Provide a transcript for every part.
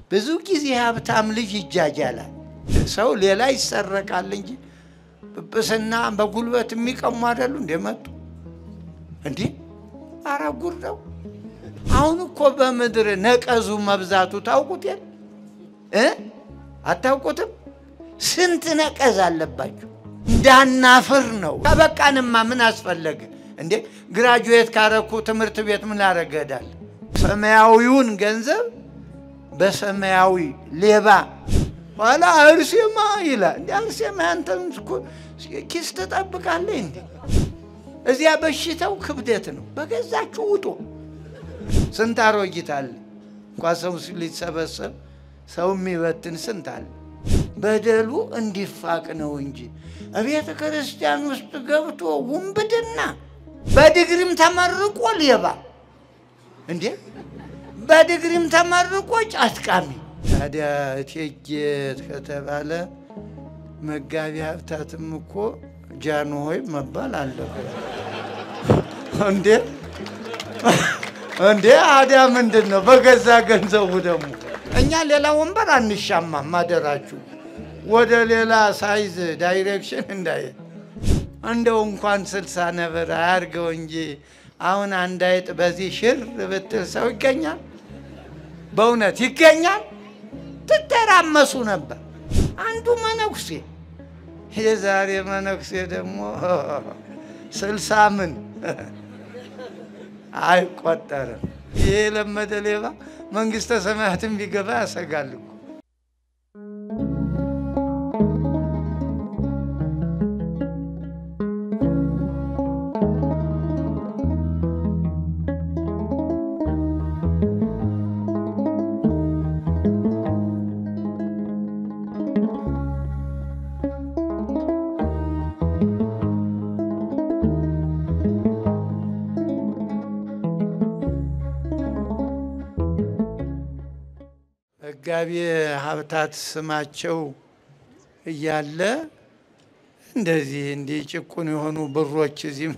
ብዙ ጊዜ ሀብታም ልጅ ይጃጃላል። ሰው ሌላ ይሰረቃል እንጂ ጵጵስና በጉልበት የሚቀሙ አይደሉ እንደመጡ እንዲህ ኧረ ጉድ ነው። አሁን እኮ በምድር ነቀዙ መብዛቱ ታውቁት የለ እ አታውቁትም? ስንት ነቀዝ አለባችሁ። እንዳናፍር ነው። ከበቃንማ ምን አስፈለገ እንዴ? ግራጁዌት ካረኩ ትምህርት ቤት ምን አረገዳል? ሰማያዊውን ገንዘብ በሰማያዊ ሌባ ኋላ አርሴማ ይላል። እንዲ አርሴማ ያንተን ኪስ ትጠብቃለህ እንዴ? እዚያ በሽታው ክብደት ነው። በገዛችሁ ውጡ። ስንት አሮጊት አለ እንኳ ሰው ሊሰበሰብ ሰው የሚበትን ስንት አለ። በደሉ እንዲፋቅ ነው እንጂ እቤተ ክርስቲያን ውስጥ ገብቶ ውንብድና፣ በድግሪም ተመርቆ ሌባ እንዴ፣ በድግሪም ተመርቆ ጫትቃሚ። ታዲያ እቴጌ ከተባለ መጋቢ ሀብታትም እኮ ጃንሆይ መባል አለበት እንዴ? እንዴ አዲያ ምንድን ነው? በገዛ ገንዘቡ ደግሞ እኛ ሌላ ወንበር አንሻማም። ማደራችሁ ወደ ሌላ ሳይዝ ዳይሬክሽን እንዳይ እንደው እንኳን ስልሳ ነብር አያርገው እንጂ አሁን አንድ አይጥ በዚህ ሽር ብትል ሰው ይገኛል? በእውነት ይገኛል? ትተራመሱ ነበር። አንዱ መነኩሴ የዛሬ መነኩሴ ደግሞ ስልሳ ምን አይቆጠርም። ይሄ የለመደ ሌባ መንግስተ ሰማያትን ቢገባ ያሰጋል እኮ። መጋቢ ሀብታት ስማቸው እያለ እንደዚህ እንዲህ ጭቁን የሆኑ ብሮች እዚህ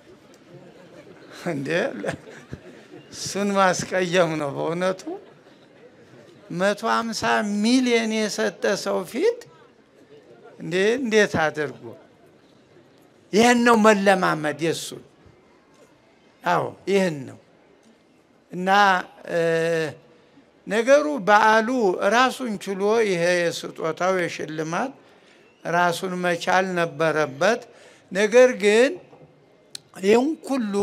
እንደ እሱን ማስቀየም ነው በእውነቱ። መቶ ሀምሳ ሚሊዮን የሰጠ ሰው ፊት እንዴ እንዴት አድርጎ ይህን ነው መለማመድ የእሱን አዎ ይህን ነው እና ነገሩ በዓሉ ራሱን ችሎ ይሄ የስጦታው የሽልማት ራሱን መቻል ነበረበት። ነገር ግን ይህን ሁሉ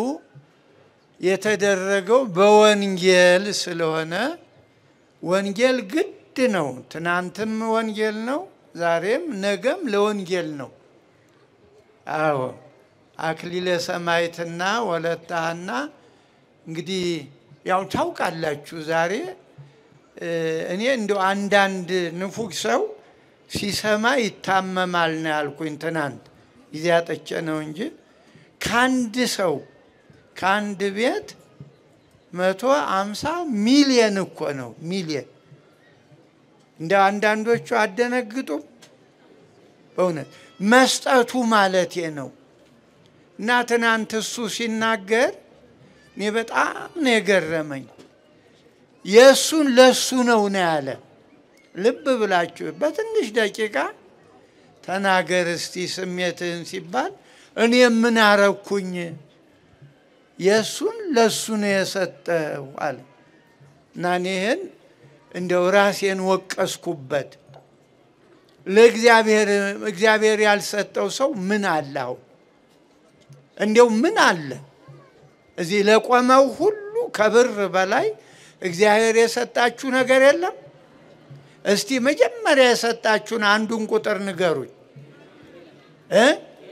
የተደረገው በወንጌል ስለሆነ ወንጌል ግድ ነው። ትናንትም ወንጌል ነው፣ ዛሬም ነገም ለወንጌል ነው። አዎ አክሊለ ሰማዕትና ወለተ ሐና እንግዲህ ያው ታውቃላችሁ ዛሬ እኔ እንደው አንዳንድ ንፉግ ሰው ሲሰማ ይታመማል ነው ያልኩኝ። ትናንት ጊዜ አጠቼ ነው እንጂ ከአንድ ሰው ከአንድ ቤት መቶ አምሳ ሚሊየን እኮ ነው ሚሊየን። እንደ አንዳንዶቹ አደነግጡም። በእውነት መስጠቱ ማለቴ ነው። እና ትናንት እሱ ሲናገር እኔ በጣም ነው የገረመኝ። የእሱን ለሱ ነው ነው ያለ። ልብ ብላችሁ በትንሽ ደቂቃ ተናገር እስቲ ስሜትህን ሲባል እኔ ምን አረኩኝ? የእሱን ለሱ ነው የሰጠው አለ እና እኔህን እንደው ራሴን ወቀስኩበት። ለእግዚአብሔር እግዚአብሔር ያልሰጠው ሰው ምን አለው? እንዲያው ምን አለ? እዚህ ለቆመው ሁሉ ከብር በላይ እግዚአብሔር የሰጣችሁ ነገር የለም? እስቲ መጀመሪያ የሰጣችሁን አንዱን ቁጥር ንገሩኝ እ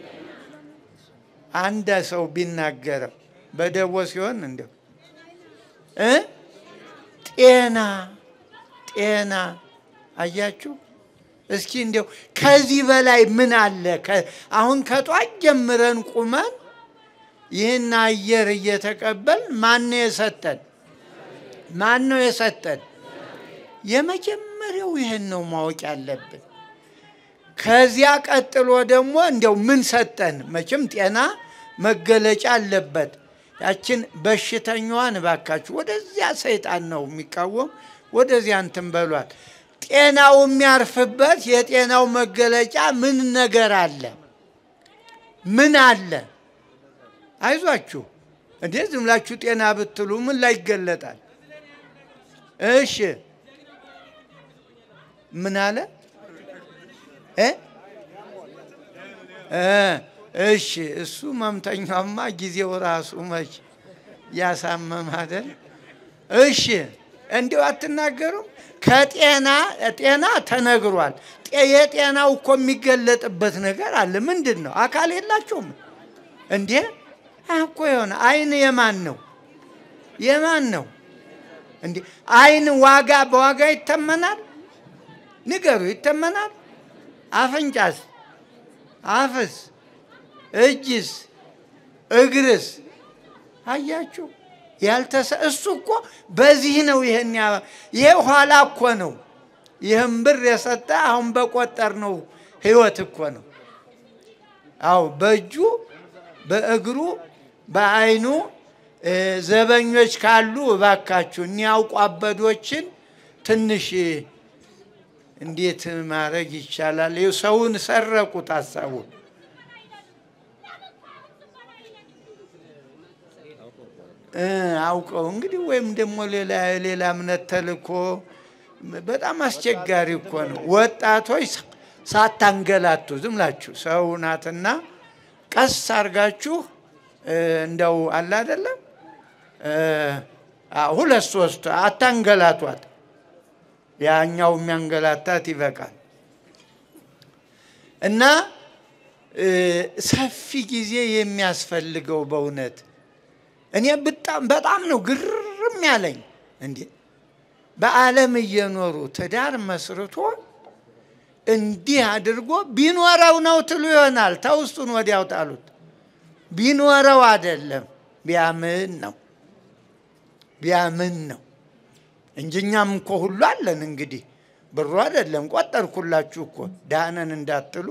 አንድ ሰው ቢናገረው በደቦ ሲሆን እንደው እ ጤና ጤና አያችሁ። እስኪ እንዲያው ከዚህ በላይ ምን አለ? አሁን ከጧት ጀምረን ቁመን ይህን አየር እየተቀበል ማን ነው የሰጠን? ማን ነው የሰጠን? የመጀመሪያው ይህን ነው ማወቅ ያለብን። ከዚያ ቀጥሎ ደግሞ እንዲያው ምን ሰጠን? መቼም ጤና መገለጫ አለበት። ያችን በሽተኛዋን እባካችሁ ወደዚያ ሰይጣን ነው የሚቃወም ወደዚያ እንትን በሏል። ጤናው የሚያርፍበት የጤናው መገለጫ ምን ነገር አለ? ምን አለ? አይዟችሁ እንዴ ዝም ብላችሁ ጤና ብትሉ ምን ላይ ይገለጣል? እሺ ምን አለ እ እ እሺ እሱ መምተኛማ ጊዜው ራሱ መች ያሳመም አይደል? እሺ እንዲሁ አትናገሩም? ከጤና ጤና ተነግሯል። የጤናው እኮ የሚገለጥበት ነገር አለ። ምንድን ነው? አካል የላቸውም እንዴ? እኮ የሆነ አይን የማን ነው? የማን ነው እንዴ? አይን ዋጋ በዋጋ ይተመናል? ንገሩ፣ ይተመናል? አፍንጫስ? አፍስ? እጅስ? እግርስ? አያችሁ ያልተሰ እሱ እኮ በዚህ ነው። ይሄን ይሄ ኋላ እኮ ነው። ይህም ብር የሰጠ አሁን በቆጠር ነው ህይወት እኮ ነው። አዎ በእጁ በእግሩ በአይኑ ዘበኞች ካሉ እባካችሁ እኒያውቁ አበዶችን ትንሽ እንዴት ማድረግ ይቻላል? ሰውን ሰረቁት ሀሳቡን አውቀው እንግዲህ ወይም ደግሞ ሌላ ሌላ እምነት ተልኮ በጣም አስቸጋሪ እኮ ነው። ወጣቶች ሳታንገላቱ ዝም ብላችሁ ሰው ናትና ቀስ አርጋችሁ እንደው አለ አይደለም ሁለት ሶስት አታንገላቷት። ያኛው የሚያንገላታት ይበቃል። እና ሰፊ ጊዜ የሚያስፈልገው በእውነት እኔ በጣም በጣም ነው ግርም ያለኝ። እንዴ በዓለም እየኖሩ ትዳር መስርቶ እንዲህ አድርጎ ቢኖረው ነው ትሉ ይሆናል። ተውስጡን ወዲያው ጣሉት። ቢኖረው አይደለም ቢያምን ነው ቢያምን ነው እንጂ እኛም እኮ ሁሉ አለን። እንግዲህ ብሩ አይደለም ቆጠርኩላችሁ እኮ ዳነን እንዳትሉ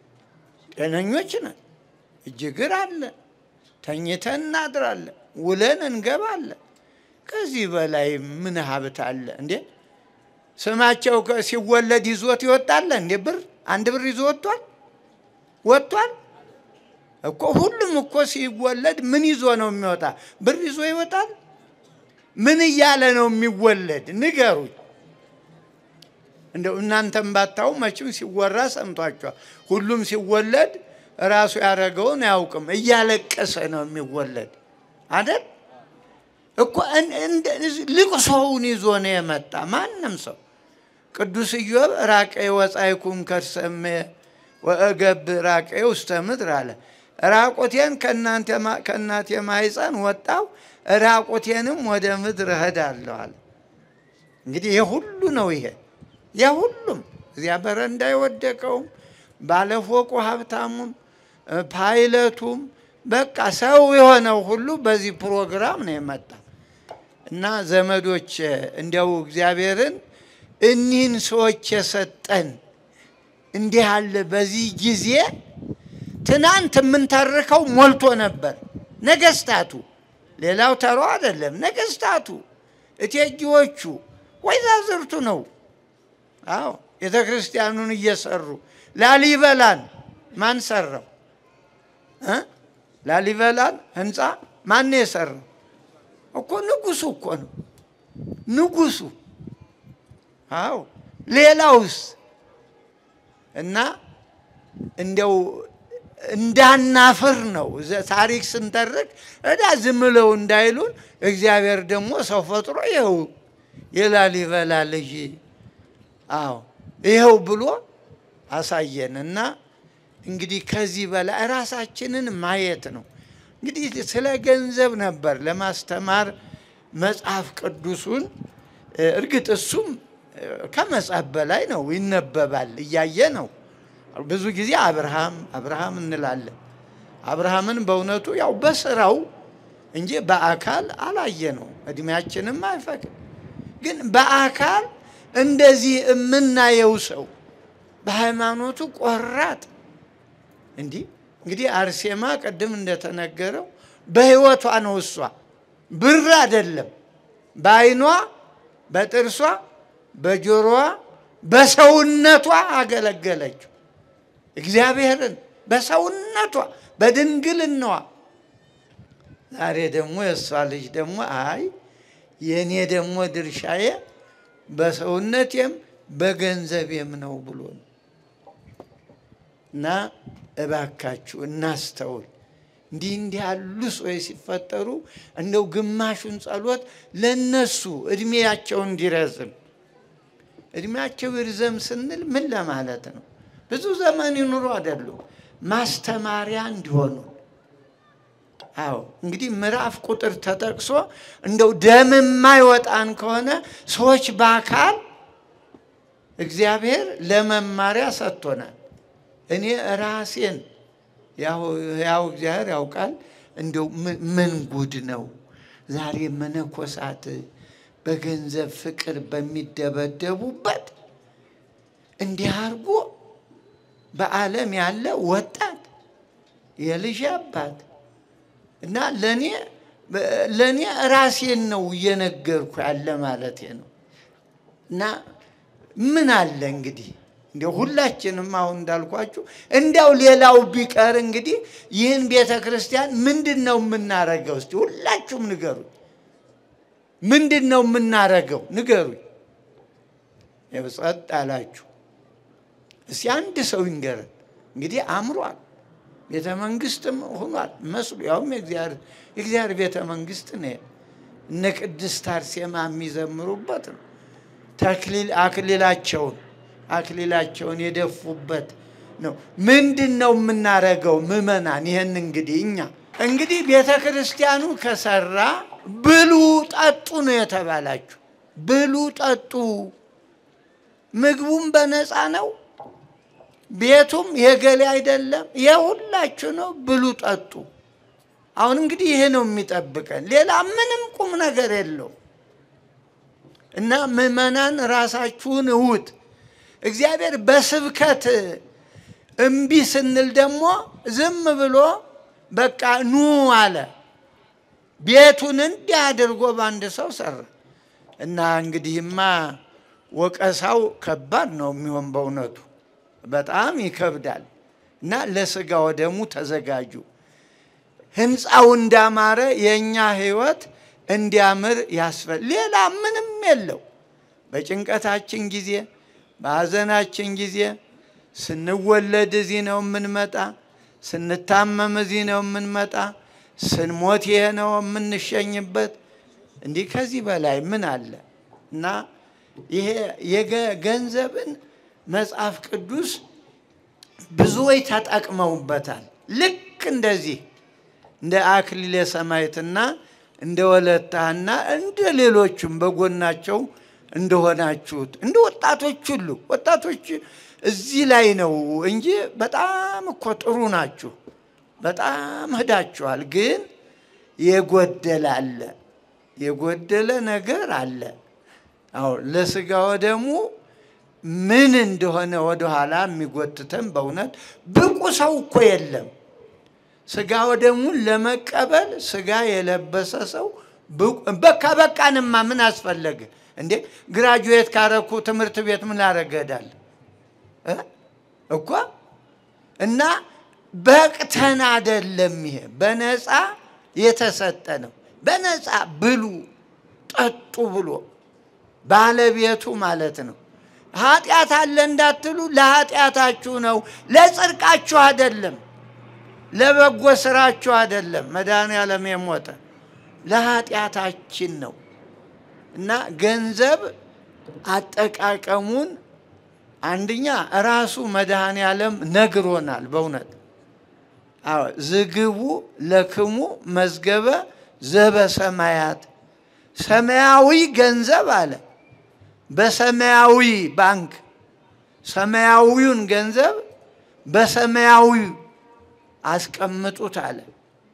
ጤነኞች ነን። እጅግር አለ ተኝተን እናድራለን፣ ውለን እንገባለን። ከዚህ በላይ ምን ሀብት አለ እንዴ? ስማቸው ሲወለድ ይዞት ይወጣለ እንዴ? ብር አንድ ብር ይዞ ወጥቷል ወጥቷል እኮ። ሁሉም እኮ ሲወለድ ምን ይዞ ነው የሚወጣ? ብር ይዞ ይወጣል? ምን እያለ ነው የሚወለድ? ንገሩኝ። እንደው እናንተም ባታው መቼም ሲወራ ሰምቷቸዋል። ሁሉም ሲወለድ ራሱ ያደረገውን አያውቅም። እያለቀሰ ነው የሚወለድ አይደል እኮ ልቅሶውን ይዞ ነው የመጣ ማንም ሰው። ቅዱስ ኢዮብ ራቄ ወጻይኩም ከርሰሜ ወእገብ ራቄ ውስተ ምድር አለ። ራቁቴን ከእናቴ ማኅፀን ወጣው ራቁቴንም ወደ ምድር እሄዳለሁ አለ። እንግዲህ የሁሉ ነው ይሄ የሁሉም እዚያ በረንዳ የወደቀውም ባለፎቁ ሀብታሙም ፓይለቱም በቃ ሰው የሆነው ሁሉ በዚህ ፕሮግራም ነው የመጣ እና ዘመዶች እንዲያው እግዚአብሔርን እኒህን ሰዎች የሰጠን እንዲህ አለ። በዚህ ጊዜ ትናንት የምንተርከው ሞልቶ ነበር። ነገስታቱ፣ ሌላው ተሮ አይደለም። ነገስታቱ፣ እቴጌዎቹ፣ ወይዛዝርቱ ነው። አዎ ቤተ ክርስቲያኑን እየሰሩ ላሊበላን ማን ሰራው? ላሊበላን ህንፃ ማን የሰራው? እኮ ንጉሱ እኮ ነው ንጉሱ። አዎ ሌላውስ? እና እንደው እንዳናፍር ነው ታሪክ ስንተርክ እዳ ዝም ብለው እንዳይሉን እግዚአብሔር ደግሞ ሰው ፈጥሮ ይኸው የላሊበላ ልጅ አዎ ይኸው ብሎ አሳየን እና እንግዲህ ከዚህ በላይ ራሳችንን ማየት ነው። እንግዲህ ስለ ገንዘብ ነበር ለማስተማር መጽሐፍ ቅዱሱን እርግጥ እሱም ከመጽሐፍ በላይ ነው፣ ይነበባል፣ እያየ ነው። ብዙ ጊዜ አብርሃም አብርሃም እንላለን። አብርሃምን በእውነቱ ያው በስራው እንጂ በአካል አላየ ነው፣ እድሜያችንም አይፈቅድ። ግን በአካል እንደዚህ የምናየው ሰው በሃይማኖቱ ቆራጥ እንዲህ እንግዲህ አርሴማ ቅድም እንደተነገረው በህይወቷ ነው። እሷ ብር አይደለም፣ በአይኗ በጥርሷ በጆሮዋ በሰውነቷ አገለገለችው እግዚአብሔርን በሰውነቷ በድንግልናዋ። ዛሬ ደግሞ የእሷ ልጅ ደግሞ አይ የእኔ ደግሞ ድርሻዬ በሰውነቴም በገንዘቤም ነው ብሎ ነው። እና እባካችሁ እናስተውል። እንዲህ እንዲህ ያሉ ሰዎች ሲፈጠሩ እንደው ግማሹን ጸሎት ለነሱ እድሜያቸው እንዲረዝም እድሜያቸው ይርዘም ስንል ምን ለማለት ነው? ብዙ ዘመን ይኑሩ አይደሉም፣ ማስተማሪያ እንዲሆኑ። አዎ እንግዲህ ምዕራፍ ቁጥር ተጠቅሶ እንደው ደም የማይወጣን ከሆነ ሰዎች በአካል እግዚአብሔር ለመማሪያ ሰጥቶናል። እኔ ራሴን ያው እግዚአብሔር ያውቃል። እንደው ምን ጉድ ነው ዛሬ መነኮሳት በገንዘብ ፍቅር በሚደበደቡበት እንዲህ አድርጎ በዓለም ያለ ወጣት የልጅ አባት እና ለእኔ ለእኔ ራሴን ነው እየነገርኩ ያለ ማለት ነው። እና ምን አለ እንግዲህ እንዲያው ሁላችንም አሁን እንዳልኳችሁ እንዲያው ሌላው ቢቀር እንግዲህ ይህን ቤተ ክርስቲያን ምንድን ነው የምናረገው? እስቲ ሁላችሁም ንገሩኝ። ምንድን ነው የምናረገው? ንገሩኝ። ያው ጸጥ አላችሁ። እስቲ አንድ ሰው ይንገረን። እንግዲህ አምሯል፣ ቤተ መንግስትም ሆኗል መስሉ ያውም የእግዚአብሔር ቤተ መንግስት ነው። እነ ቅድስት አርሴማ የሚዘምሩበት ነው። ተክሊል አክሊላቸውን አክሊላቸውን የደፉበት ነው። ምንድን ነው የምናረገው? ምዕመናን ይህን እንግዲህ እኛ እንግዲህ ቤተ ክርስቲያኑ ከሰራ ብሉ ጠጡ ነው የተባላችሁ። ብሉ ጠጡ። ምግቡም በነፃ ነው፣ ቤቱም የገሌ አይደለም፣ የሁላችሁ ነው። ብሉ ጠጡ። አሁን እንግዲህ ይሄ ነው የሚጠብቀን፣ ሌላ ምንም ቁም ነገር የለው እና ምዕመናን ራሳችሁን እውት እግዚአብሔር በስብከት እምቢ ስንል ደግሞ ዝም ብሎ በቃ ኑ አለ። ቤቱን እንዲህ አድርጎ በአንድ ሰው ሰራ እና እንግዲህማ ወቀሳው ከባድ ነው የሚሆን በእውነቱ በጣም ይከብዳል። እና ለስጋ ወደሙ ተዘጋጁ። ህንፃው እንዳማረ የእኛ ህይወት እንዲያምር ያስፈል ሌላ ምንም የለው። በጭንቀታችን ጊዜ በሐዘናችን ጊዜ ስንወለድ እዚህ ነው የምንመጣ፣ ስንታመም እዚህ ነው የምንመጣ፣ ስንሞት ይሄ ነው የምንሸኝበት። እንዲህ ከዚህ በላይ ምን አለ? እና ይሄ የገንዘብን መጽሐፍ ቅዱስ ብዙዎች ተጠቅመውበታል። ልክ እንደዚህ እንደ አክሊለ ሰማዕትና እንደ ወለታና እንደ ሌሎቹም በጎናቸው እንደሆናችሁት እንደ ወጣቶች ሁሉ ወጣቶች እዚህ ላይ ነው እንጂ በጣም እኮ ጥሩ ናችሁ። በጣም ሄዳችኋል። ግን የጎደለ አለ፣ የጎደለ ነገር አለ። አዎ ለስጋ ወደሙ ምን እንደሆነ ወደኋላ የሚጎትተን በእውነት ብቁ ሰው እኮ የለም። ስጋ ወደሙን ለመቀበል ስጋ የለበሰ ሰው በቃ በቃንማ ምን አስፈለገ እንዴ? ግራጁዌት ካረኩ ትምህርት ቤት ምን ላረገዳል እኮ እና በቅተን አደለም። ይሄ በነፃ የተሰጠ ነው። በነፃ ብሉ ጠጡ ብሎ ባለቤቱ ማለት ነው። ኃጢአት አለ እንዳትሉ ለኃጢአታችሁ ነው፣ ለጽድቃችሁ አይደለም፣ ለበጎ ስራችሁ አይደለም። መድኃኔዓለም የሞተ ለኃጢአታችን ነው እና ገንዘብ አጠቃቀሙን አንደኛ ራሱ መድኃኔዓለም ነግሮናል። በእውነት አዎ ዝግቡ ለክሙ መዝገበ ዘበ ሰማያት ሰማያዊ ገንዘብ አለ። በሰማያዊ ባንክ ሰማያዊውን ገንዘብ በሰማያዊ አስቀምጡት አለ።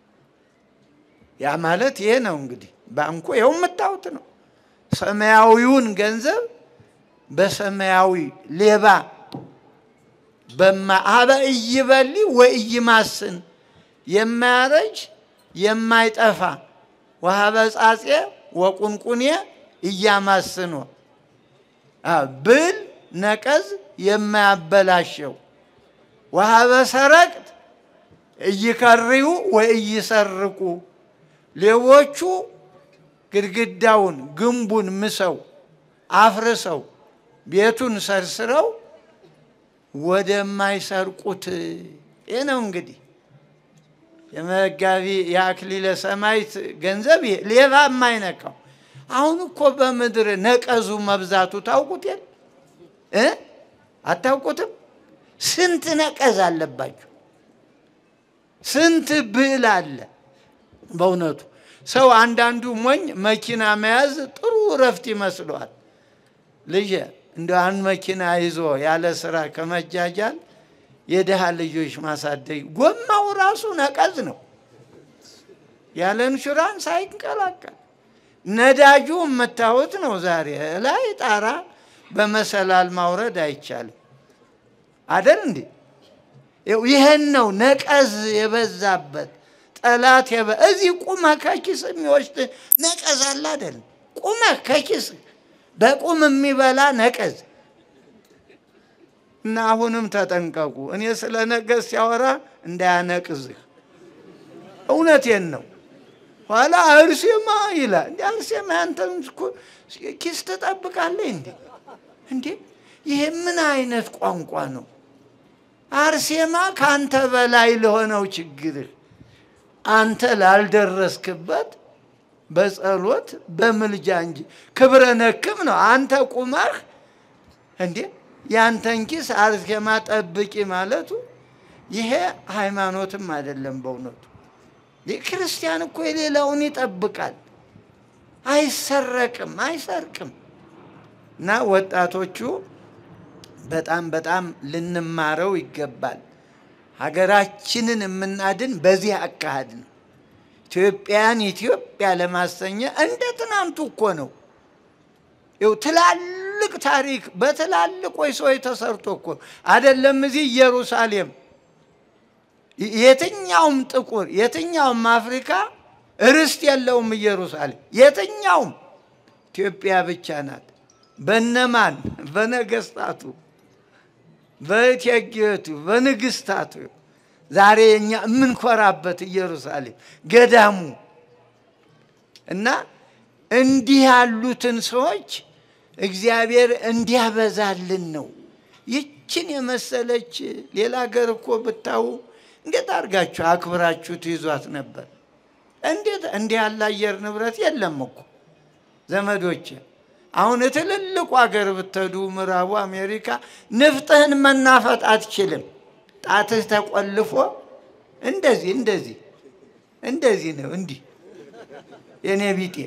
ያ ማለት ይሄ ነው እንግዲህ ባንኩ ይኸው የምታዩት ነው። ሰማያዊውን ገንዘብ በሰማያዊ ሌባ አበ እይበሊ ወእይማስን የማያረጅ የማይጠፋ ወሀበ ጻጼ ወቁንቁኔ እያማስኖ ብል ነቀዝ የማያበላሸው ወሀበ ሰረቅት እይከርዩ ወይ እይሰርቁ ሌቦቹ ግድግዳውን ግንቡን ምሰው አፍርሰው ቤቱን ሰርስረው ወደማይሰርቁት ይህ ነው እንግዲህ የመጋቢ የአክሊለ ሰማዕት ገንዘብ ይሄ ሌባ የማይነካው። አሁን እኮ በምድር ነቀዙ መብዛቱ ታውቁት የለ እ አታውቁትም? ስንት ነቀዝ አለባችሁ፣ ስንት ብዕል አለ። በእውነቱ ሰው አንዳንዱ ሞኝ መኪና መያዝ ጥሩ እረፍት ይመስለዋል። ልጄ እንደ አንድ መኪና ይዞ ያለ ስራ ከመጃጃል የድሃ ልጆች ማሳደግ ጎማው ራሱ ነቀዝ ነው። ያለ ኢንሹራንስ አይንቀላቀል። ነዳጁ የምታዩት ነው። ዛሬ ላይ ጣራ በመሰላል ማውረድ አይቻልም። አደል እንዴ? ይህን ነው ነቀዝ የበዛበት ጠላት የበ እዚህ ቁመህ ከኪስ የሚወስድ ነቀዝ አለ አደል? ቁመህ ከኪስ በቁም የሚበላ ነቀዝ እና አሁንም ተጠንቀቁ። እኔ ስለ ነቀዝ ሲያወራ እንዳያነቅዝህ፣ እውነቴን ነው። ኋላ አርሴማ ይላል። እንዲ አርሴማ ያንተን ኪስ ትጠብቃለህ እንዴ? እንዴ ይሄ ምን አይነት ቋንቋ ነው? አርሴማ ከአንተ በላይ ለሆነው ችግርህ አንተ ላልደረስክበት በጸሎት በምልጃ እንጂ ክብረ ነክም ነው። አንተ ቁመህ እንዴ ያንተን ኪስ አርሴማ ጠብቂ ማለቱ ይሄ ሃይማኖትም አይደለም በእውነቱ። ክርስቲያን እኮ የሌላውን ይጠብቃል፣ አይሰረቅም፣ አይሰርቅም። እና ወጣቶቹ በጣም በጣም ልንማረው ይገባል። ሀገራችንን የምናድን በዚህ አካሄድ ነው። ኢትዮጵያን ኢትዮጵያ ለማሰኘ እንደ ትናንቱ እኮ ነው። ይኸው ትላልቅ ታሪክ በትላልቆች ሰዎች ተሰርቶ እኮ አይደለም። እዚህ ኢየሩሳሌም የትኛውም ጥቁር የትኛውም አፍሪካ ርስት የለውም። ኢየሩሳሌም የትኛውም ኢትዮጵያ ብቻ ናት። በነማን በነገስታቱ፣ በእቴጌቱ፣ በንግስታቱ ዛሬ እኛ የምንኮራበት ኢየሩሳሌም ገዳሙ እና እንዲህ ያሉትን ሰዎች እግዚአብሔር እንዲያበዛልን ነው። ይችን የመሰለች ሌላ ሀገር እኮ ብታዩ እንዴት አድርጋችሁ አክብራችሁ ትይዟት ነበር? እንዴት እንዲህ ያለ አየር ንብረት የለም እኮ ዘመዶች። አሁን ትልልቁ ሀገር ብትሄዱ ምዕራቡ አሜሪካ ንፍጥህን መናፈጥ አትችልም። ጣትህ ተቆልፎ እንደዚህ እንደዚህ እንደዚህ ነው። እንዲህ የኔ ቢጤ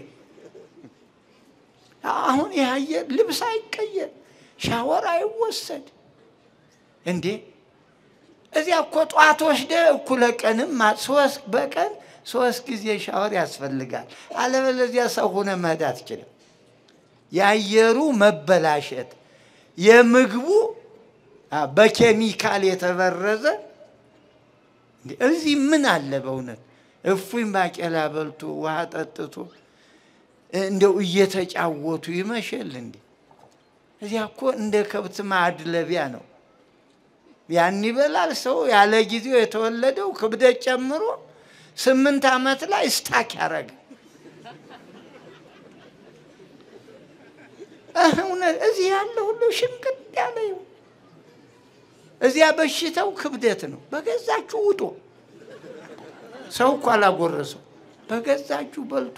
አሁን ይህ አየር ልብስ አይቀየር፣ ሻወር አይወሰድ እንዴ! እዚያ እኮ ጠዋት ወስደህ እኩለ ቀንም ሶስት በቀን ሶስት ጊዜ ሻወር ያስፈልጋል። አለበለዚያ ሰው ሆነ መሄድ አትችልም። የአየሩ መበላሸት፣ የምግቡ በኬሚካል የተበረዘ እዚህ ምን አለ በእውነት እፉኝ ባቄላ በልቶ ውሃ ጠጥቶ እንደው እየተጫወቱ ይመሸል እንዴ? እዚያ እኮ እንደ ከብት ማድለቢያ ነው። ያን ይበላል ሰው ያለ ጊዜው የተወለደው ክብደት ጨምሮ ስምንት ዓመት ላይ ስታክ ያደረገ እውነት እዚህ ያለ ሁሉ ሽንቅጥ ያለ ይሁን። እዚያ በሽታው ክብደት ነው። በገዛችሁ ውጦ ሰው እኮ አላጎረሰው በገዛችሁ በልቶ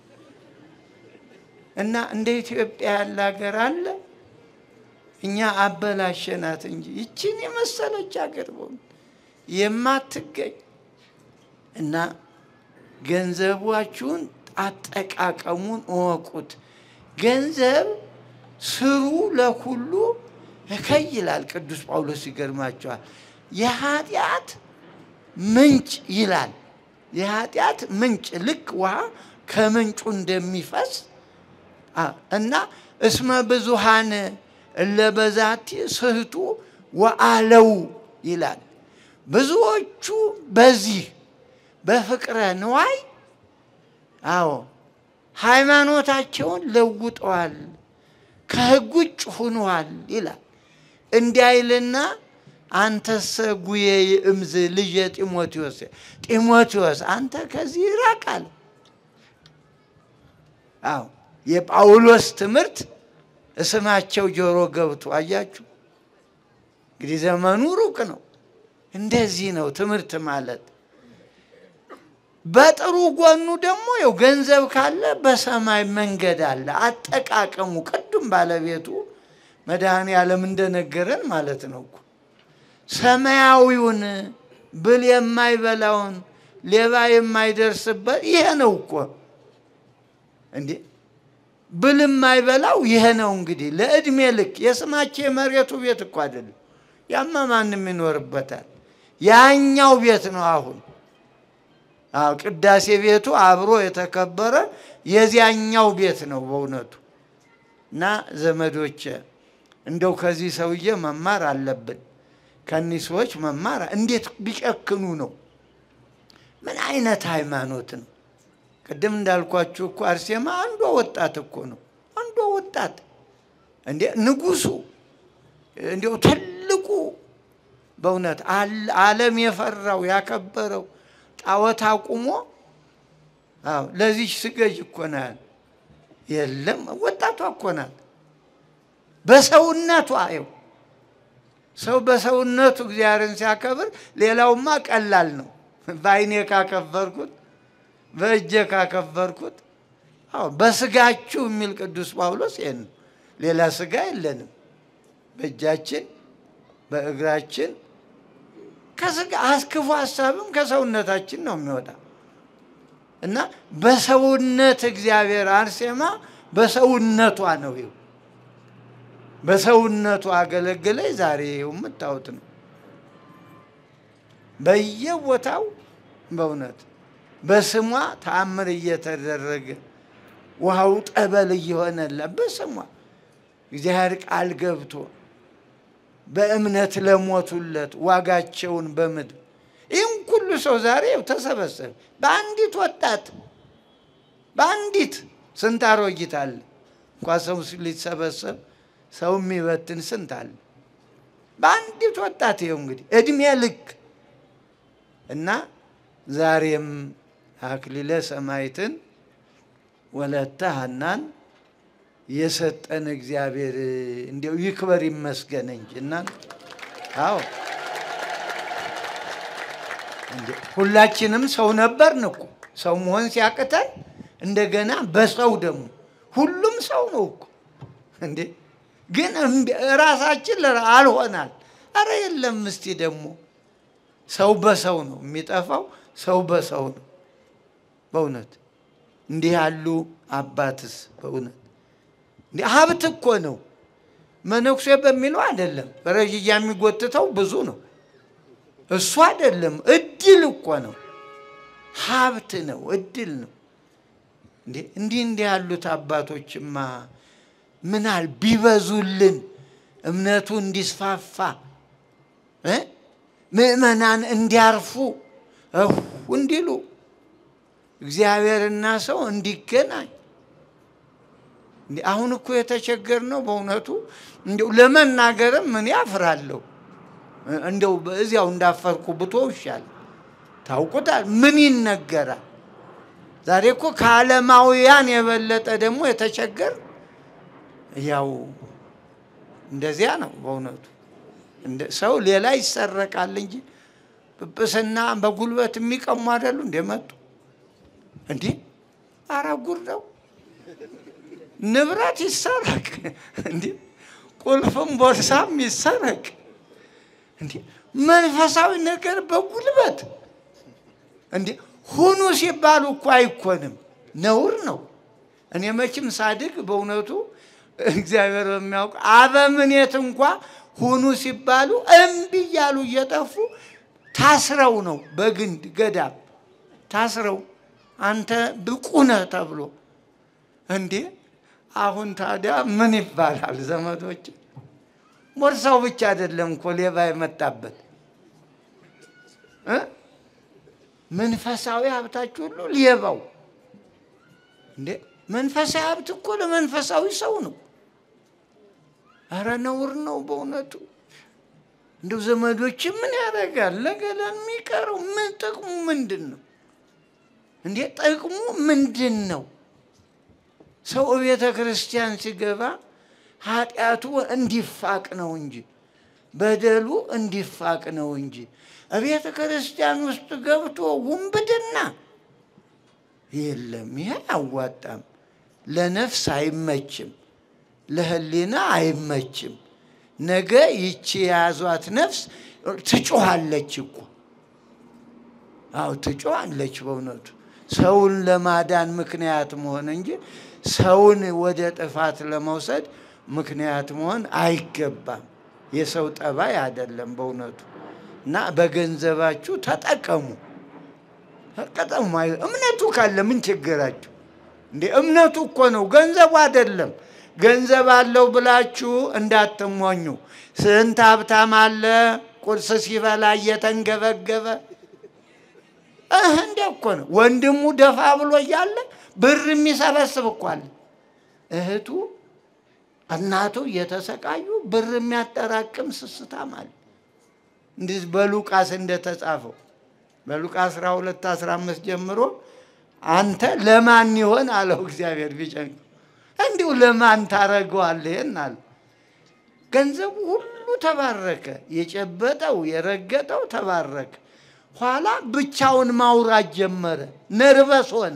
እና እንደ ኢትዮጵያ ያለ ሀገር አለ። እኛ አበላሸናት እንጂ ይችን የመሰለች ሀገር በሆኑ የማትገኝ እና ገንዘባችሁን አጠቃቀሙን እወቁት። ገንዘብ ስሩ ለኩሉ እከይ ይላል ቅዱስ ጳውሎስ። ይገርማቸዋል። የኃጢአት ምንጭ ይላል። የኃጢአት ምንጭ ልክ ውሃ ከምንጩ እንደሚፈስ እና እስመ ብዙሃን እለበዛቲ ስህቱ ወአለው ይላል። ብዙዎቹ በዚህ በፍቅረ ንዋይ አዎ ሃይማኖታቸውን ለውጠዋል። ከሕግ ውጭ ሁኗል ይላል። እንዲያይልና አንተሰ ጉዬ እምዝ ልጄ ጢሞቴዎስ ጢሞቴዎስ አንተ ከዚህ ይራቃል። አዎ የጳውሎስ ትምህርት እስማቸው ጆሮ ገብቶ አያችሁ። እንግዲህ ዘመኑ ሩቅ ነው። እንደዚህ ነው ትምህርት ማለት። በጥሩ ጎኑ ደግሞ ያው ገንዘብ ካለ በሰማይ መንገድ አለ። አጠቃቀሙ ቅዱም ባለቤቱ መድኃኔ ዓለም እንደነገረን ማለት ነው እኮ ሰማያዊውን ብል የማይበላውን ሌባ የማይደርስበት ይሄ ነው እኮ እንዴ ብል የማይበላው ይሄ ነው እንግዲህ ለእድሜ ልክ የስማቸው የመሬቱ ቤት እኮ አይደለም። ያማ ማንም ይኖርበታል። ያኛው ቤት ነው አሁን አዎ ቅዳሴ ቤቱ አብሮ የተከበረ የዚያኛው ቤት ነው በእውነቱ። እና ዘመዶች እንደው ከዚህ ሰውዬ መማር አለብን። ከኒህ ሰዎች መማር እንዴት ቢጨክኑ ነው? ምን አይነት ሃይማኖት ነው? ቅድም እንዳልኳችሁ እኮ አርሴማ አንዷ ወጣት እኮ ነው። አንዷ ወጣት እንዴ ንጉሱ እንዲያው ትልቁ በእውነት ዓለም የፈራው ያከበረው ጣዖት አቁሞ አዎ ለዚች ስገጅ እኮ ናት። የለም ወጣቷ እኮ ናት። በሰውነቷ ይኸው ሰው በሰውነቱ እግዚአብሔርን ሲያከብር ሌላውማ ቀላል ነው። በዓይኔ ካከበርኩት በእጄ ካከበርኩት አዎ በስጋችሁ የሚል ቅዱስ ጳውሎስ ይሄን ነው። ሌላ ስጋ የለንም። በእጃችን በእግራችን ከስጋ ክፉ ሀሳብም ከሰውነታችን ነው የሚወጣ እና በሰውነት እግዚአብሔር አርሴማ በሰውነቷ ነው ይኸው በሰውነቱ አገለገለኝ። ዛሬ ይኸው የምታዩት ነው። በየቦታው በእውነት በስሟ ተአምር እየተደረገ ውሃው ጠበል እየሆነላት በስሟ እግዚአብሔር ቃል ገብቶ በእምነት ለሞቱለት ዋጋቸውን በምድር ይህም ሁሉ ሰው ዛሬ ተሰበሰበ በአንዲት ወጣት በአንዲት ስንት አሮጊት አለ እንኳ ሰው ሊሰበሰብ ሰው የሚበትን ስንት አለ በአንዲት ወጣት ይኸው እንግዲህ እድሜ ልክ እና ዛሬም አክሊለ ሰማዕትን ወለተ ሐናን የሰጠን እግዚአብሔር እንዲያው ይክበር ይመስገን እንጂ እና አዎ ሁላችንም ሰው ነበርን እኮ ሰው መሆን ሲያቅተን እንደገና በሰው ደግሞ ሁሉም ሰው ነው እኮ እንዴ ግን ራሳችን አልሆናል። አረ የለም እስቲ ደግሞ ሰው በሰው ነው የሚጠፋው፣ ሰው በሰው ነው በእውነት እንዲህ ያሉ አባትስ በእውነት እንዲህ ሀብት እኮ ነው። መነኩሴ በሚለው አይደለም። በረዥያ የሚጎትተው ብዙ ነው። እሱ አይደለም፣ እድል እኮ ነው። ሀብት ነው፣ እድል ነው። እንዲህ እንዲህ ያሉት አባቶችማ ምናል ቢበዙልን እምነቱ እንዲስፋፋ ምእመናን እንዲያርፉ እንዲሉ እግዚአብሔርና ሰው እንዲገናኝ አሁን እኮ የተቸገር ነው በእውነቱ እንዲው ለመናገርም ምን ያፍራለሁ። እንደው እዚያው እንዳፈርኩ ብቶ ይሻል። ታውቁታል። ምን ይነገራል? ዛሬ እኮ ከዓለማውያን የበለጠ ደግሞ የተቸገር ያው እንደዚያ ነው በእውነቱ። ሰው ሌላ ይሰረቃል እንጂ ጵጵስና በጉልበት የሚቀሙ አይደሉ እንደመጡ እንዲህ ኧረ ጉድ ነው። ንብረት ይሰረቅ እንዲህ ቁልፍም ቦርሳም ይሰረቅ እንዲህ መንፈሳዊ ነገር በጉልበት እንዲህ ሁኑ ሲባሉ እኮ አይኮንም፣ ነውር ነው። እኔ መቼም ሳድግ በእውነቱ እግዚአብሔር በሚያውቅ አበምኔት እንኳ ሁኑ ሲባሉ እምቢ እያሉ እየጠፉ ታስረው ነው በግንድ ገዳም ታስረው አንተ ብቁ ነህ ተብሎ እንዴ አሁን ታዲያ ምን ይባላል? ዘመዶች ቦርሳው ብቻ አይደለም እኮ ሌባ የመጣበት እ መንፈሳዊ ሀብታችሁ ሁሉ ሌባው እንዴ መንፈሳዊ ሀብት እኮ ለመንፈሳዊ ሰው ነው። ኧረ ነውር ነው በእውነቱ። እንደው ዘመዶች ምን ያደርጋል? ለገላን የሚቀረው ምን ጥቅሙ ምንድን ነው እንዴ? ጥቅሙ ምንድን ነው? ሰው ቤተ ክርስቲያን ሲገባ ኃጢአቱ እንዲፋቅ ነው እንጂ በደሉ እንዲፋቅ ነው እንጂ ቤተ ክርስቲያን ውስጥ ገብቶ ውንብድና የለም። ይሄ አያዋጣም። ለነፍስ አይመችም፣ ለሕሊና አይመችም። ነገ ይቺ የያዟት ነፍስ ትጮኻለች እኮ አዎ ትጮኻለች። በእውነቱ ሰውን ለማዳን ምክንያት መሆን እንጂ ሰውን ወደ ጥፋት ለመውሰድ ምክንያት መሆን አይገባም። የሰው ጠባይ አይደለም በእውነቱ እና በገንዘባችሁ ተጠቀሙ ተጠቀሙ። እምነቱ ካለ ምን ችግራችሁ እንዴ? እምነቱ እኮ ነው፣ ገንዘቡ አይደለም። ገንዘብ አለው ብላችሁ እንዳትሞኙ። ስንት ሀብታም አለ ቁርስ ሲበላ እየተንገበገበ እህ እንደ እኮ ነው። ወንድሙ ደፋ ብሎ እያለ ብር የሚሰበስብ እኮ አለ። እህቱ እናቱ እየተሰቃዩ ብር የሚያጠራቅም ስስታም አለ። እንዲህ በሉቃስ እንደተጻፈው በሉቃስ 12 15 ጀምሮ አንተ ለማን ይሆን አለው እግዚአብሔር ቢጨንቅ እንዲሁ ለማን ታረገዋለህ? ይህን አለ። ገንዘቡ ሁሉ ተባረከ። የጨበጠው የረገጠው ተባረከ። ኋላ ብቻውን ማውራት ጀመረ። ነርበስ ሆነ።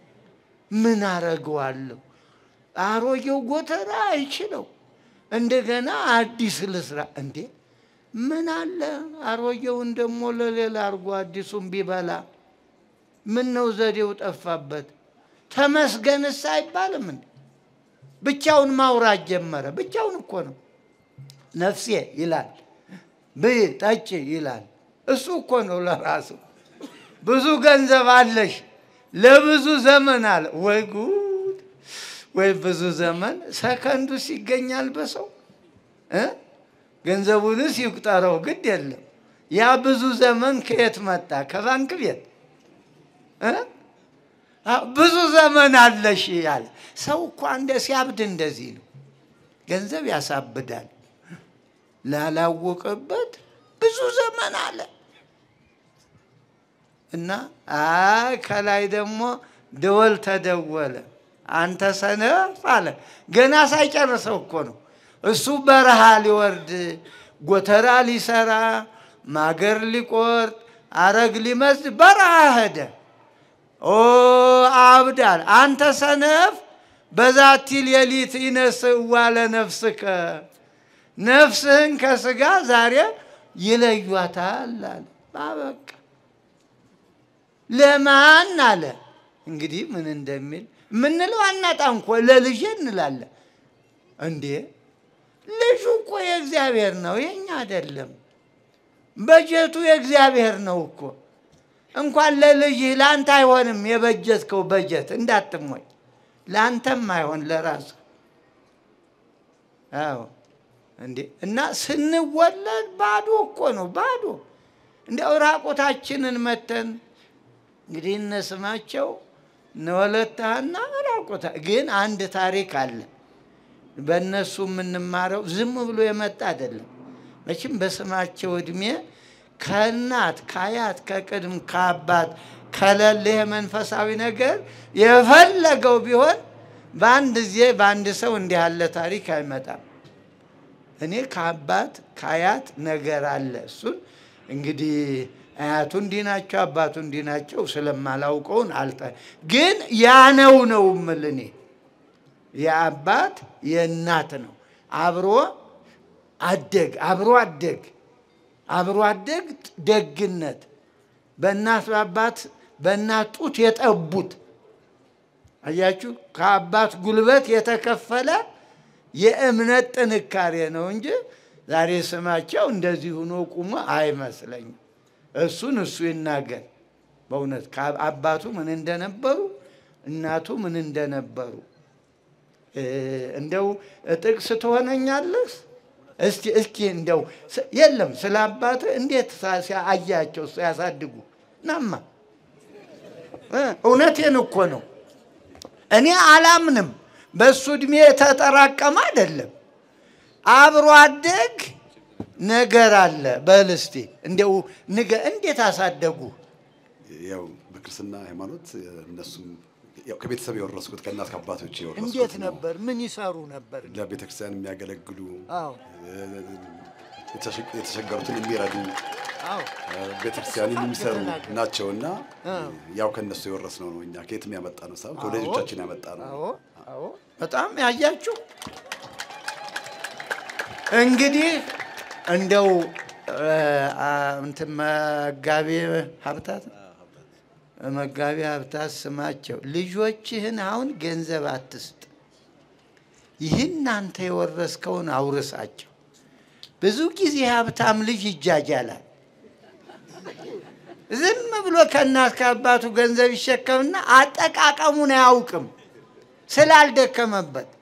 ምን አረገዋለሁ? አሮጌው ጎተራ አይችለው፣ እንደገና አዲስ ልስራ እንዴ? ምን አለ አሮጌውን ደግሞ ለሌላ አድርጎ አዲሱን ቢበላ ምን ነው ዘዴው ጠፋበት? ተመስገንስ አይባልም እንዴ? ብቻውን ማውራት ጀመረ። ብቻውን እኮ ነው። ነፍሴ ይላል፣ ብይ ጠጪ ይላል። እሱ እኮ ነው ለራሱ። ብዙ ገንዘብ አለሽ ለብዙ ዘመን አለ። ወይ ጉድ! ወይ ብዙ ዘመን ሰከንዱስ ይገኛል በሰው እ ገንዘቡንስ ይቁጠረው ግድ የለም። ያ ብዙ ዘመን ከየት መጣ? ከባንክ ቤት እ ብዙ ዘመን አለሽ ያለ ሰው እኮ እንደ ሲያብድ እንደዚህ ነው። ገንዘብ ያሳብዳል። ላላወቀበት ብዙ ዘመን አለ እና አይ ከላይ ደግሞ ደወል ተደወለ። አንተ ሰነፍ አለ። ገና ሳይጨርሰው እኮ ነው እሱ በረሃ ሊወርድ ጎተራ ሊሰራ ማገር ሊቆርጥ አረግ ሊመስድ በረሃ ሄደ። ኦ አብዳል አንተ ሰነፍ በዛቲ ሌሊት ይነስእዋ ለነፍስከ ነፍስህን ከስጋ ዛሬ ይለዩታል አለ። በቃ ለማን አለ እንግዲህ ምን እንደሚል ምንለው አናጣ እንኮ ለልጄ እንላለን እንዴ ልጁ እኮ የእግዚአብሔር ነው የኛ አይደለም በጀቱ የእግዚአብሔር ነው እኮ እንኳን ለልጅህ ለአንተ አይሆንም የበጀትከው በጀት እንዳትሞኝ ለአንተም አይሆን ለራሱ አዎ እንዴ እና ስንወለድ ባዶ እኮ ነው ባዶ እንዲያው ራቁታችንን መተን እንግዲህ እነስማቸው እነወለታና ራቁታ ግን አንድ ታሪክ አለ በእነሱ የምንማረው ዝም ብሎ የመጣ አይደለም መቼም በስማቸው እድሜ ከእናት ከአያት ከቅድም ከአባት ከሌለ መንፈሳዊ ነገር የፈለገው ቢሆን በአንድ ጊዜ በአንድ ሰው እንዲህ ያለ ታሪክ አይመጣም። እኔ ከአባት ከአያት ነገር አለ። እሱን እንግዲህ አያቱ እንዲህ ናቸው፣ አባቱ እንዲህ ናቸው ስለማላውቀውን አልጠ ግን ያ ነው ነው የምል እኔ የአባት የእናት ነው አብሮ አደግ አብሮ አደግ አብሮ አደግ ደግነት በእናት በአባት በእናት ጡት የጠቡት አያችሁ፣ ከአባት ጉልበት የተከፈለ የእምነት ጥንካሬ ነው እንጂ ዛሬ ስማቸው እንደዚህ ሆኖ ቁሞ አይመስለኝም። እሱን እሱ ይናገር። በእውነት አባቱ ምን እንደነበሩ እናቱ ምን እንደነበሩ እንደው ጥቅስ ትሆነኛለህ? እስቲ እስኪ እንደው የለም ስለ አባት እንዴት አያቸው ያሳድጉ ናማ እውነቴን እኮ ነው። እኔ አላምንም። በእሱ እድሜ የተጠራቀመ አይደለም። አብሮ አደግ ነገር አለ። በል እስቲ እንደው ንገ እንዴት አሳደጉ? ያው በክርስትና ሃይማኖት እነሱም ያው ከቤተሰብ የወረስኩት ከእናት ከአባቶች የወረስኩት እንዴት ነው። ነበር? ምን ይሰሩ ነበር? ለቤተ ክርስቲያን የሚያገለግሉ አዎ የተሸ- የተቸገሩትን የሚረዱ አዎ ቤተ ክርስቲያን የሚሰሩ ተናገር። ናቸው እና አዎ። ያው ከእነሱ የወረስነው ነው። እኛ ከየትም ያመጣ ነው ሳይሆን ከወላጆቻችን ያመጣ ነው። አዎ አዎ በጣም ያያችሁ እንግዲህ እንደው እ፣ አ፣ እንትን መጋቤ ሀብታት መጋቤ ሀብታት ስማቸው ልጆችህን አሁን ገንዘብ አትስጥ፣ ይህን አንተ የወረስከውን አውርሳቸው። ብዙ ጊዜ ሀብታም ልጅ ይጃጃላል። ዝም ብሎ ከእናት ከአባቱ ገንዘብ ይሸከምና አጠቃቀሙን አያውቅም ስላልደከመበት።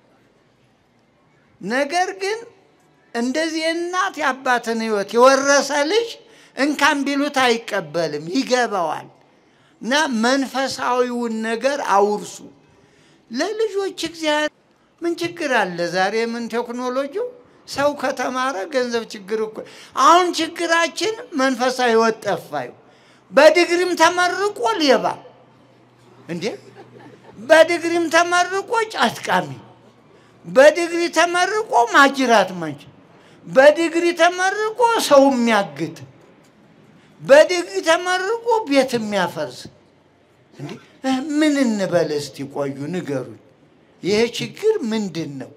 ነገር ግን እንደዚህ የእናት የአባትን ሕይወት የወረሰ ልጅ እንካን ቢሉት አይቀበልም፣ ይገባዋል። እና መንፈሳዊውን ነገር አውርሱ ለልጆች። እግዚአብሔር ምን ችግር አለ? ዛሬ ምን ቴክኖሎጂው ሰው ከተማረ ገንዘብ ችግር እኮ አሁን ችግራችን መንፈሳዊ ሕይወት ጠፋዩ። በዲግሪም ተመርቆ ሌባ እንዴ! በዲግሪም ተመርቆ ጫትቃሚ፣ በዲግሪ ተመርቆ ማጅራት መንጭ፣ በዲግሪ ተመርቆ ሰው የሚያግት፣ በዲግሪ ተመርቆ ቤት የሚያፈርስ። እንዴ ምን እንበል እስቲ? ቆዩ ንገሩኝ። ይሄ ችግር ምንድን ነው?